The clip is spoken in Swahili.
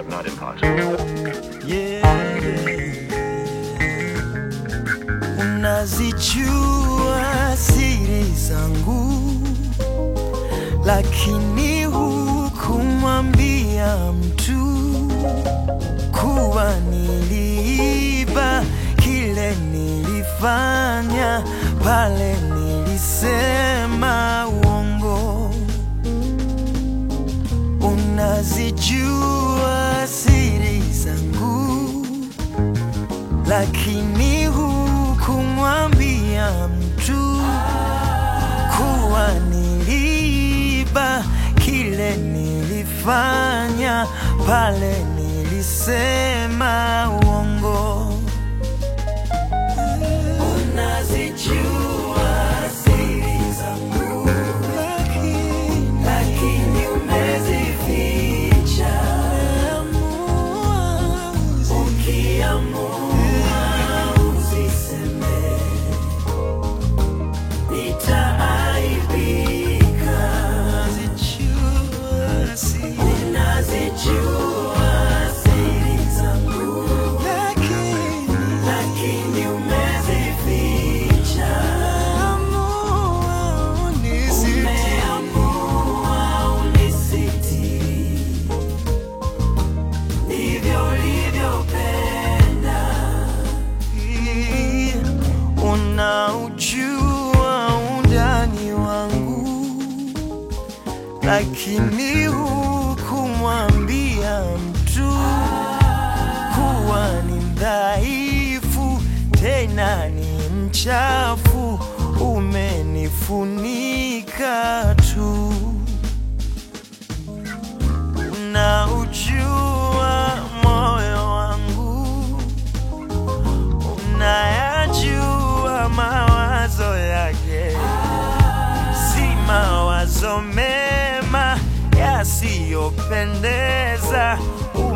but not impossible. yeah, yeah. Unazijua siri zangu, lakini hukumwambia mtu kuwa niliiba kile nilifanya pale nilisema uongo. Unazijua siri zangu, lakini hukumwambia mtu kuwa niliiba kile nilifanya pale nilisema uongo. Unazijua siri zangu, lakini umezificha. Ukiamua uziseme, nitaaibika. Unazijua siri zangu, lakini umezificha. Umeamua unisitiri, ndivyo ulivyopenda. Unaujua undani wangu, lakini hukumwambia mtu kuwa ni mdhaifu, tena ni mchafu, umenifunika tu. Unaujua moyo wangu, unayajua mawazo yake, si mawazo mema yasiyopendeza,